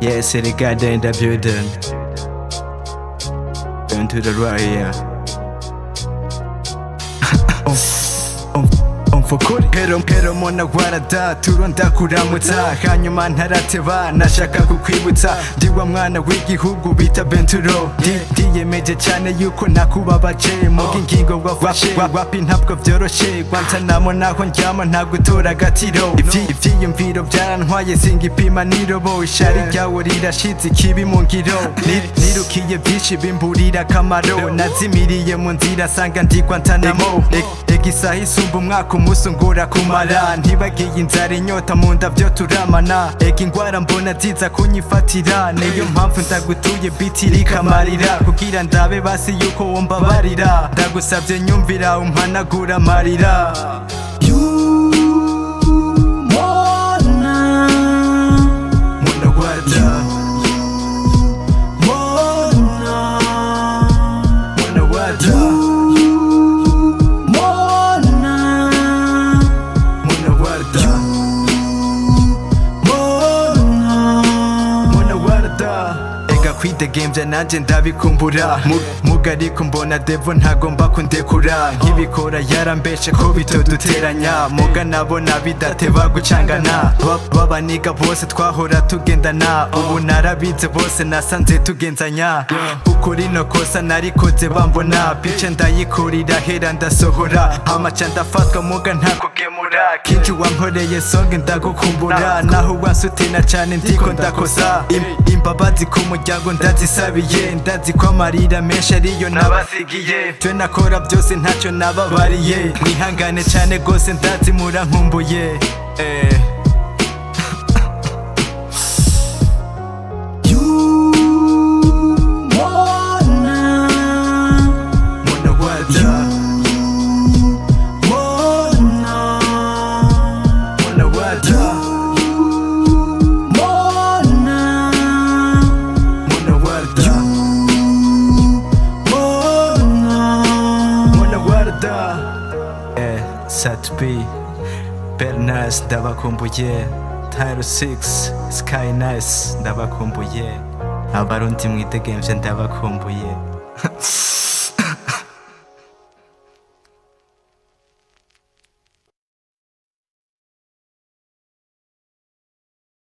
Yes, the goddamn in the building. Turn to the right here. umfukuri hero hero mona gwarada turonda kuramutsa hanyuma ntarateba nashaka kukwibutsa ndi wa mwana w'igihugu bita benturo Ndi- ndiyemeje cyane yuko nakubabaje muga ingingo wafashe wapi ntabwo byoroshe gwantanamo naho ndyama nta gutora agatiro Ivyi- ivyiyumviro byarantwaye singipima nirobo ishari ryawo rirashize ikibi mu ngiro Ni- nirukiye byinshi bimburira akamaro nazimiriye mu nzira sanga ndigwa ntanamo ega isaha isumba umwaka umunsi ungura kumara ntibagiye inzara inyota mu nda byo turamana ega ingwara mbona ziza kunyifatira niyo mpamvu ndagutuye biti rikamarira kugira ndabe basi yuko wombabarira ndagusabye nyumvira umpanagura amarira Mwana wada Mwana wada Mwana wada Mwana wada Ega kwidegemvya nanje ndabikumbura Mu- muga ariko mbona devo ntagomba kundekura nkibikora yarambeshe ko bitoduteranya muga nabona bidateba gucangana Ba- babaniga bose twahora tugendana ubu narabize bose nasanze tugenzanya uko rino kosa narikoze bambona pice ndayikurira hera ndasohora amaca ndafatwa muga ntakugemura kinji wankoreye songe ndagukumbura naho wansutina cane ndiko ndakosa Im- imbabazi ku muryango ndazisabiye ndazi ko amarira menshi ariyo nabasigiye twe nakora byose ntacyo nababariye mwihangane cane gose ndazi murankumbuye eh. Mwana wada Mwana wada Mwana wada Mwana wada Eh, Sat B Bernas ndabakumbuye Tyro 6 Sky Nice ndabakumbuye Abarundi mwidegemvye ndabakumbuye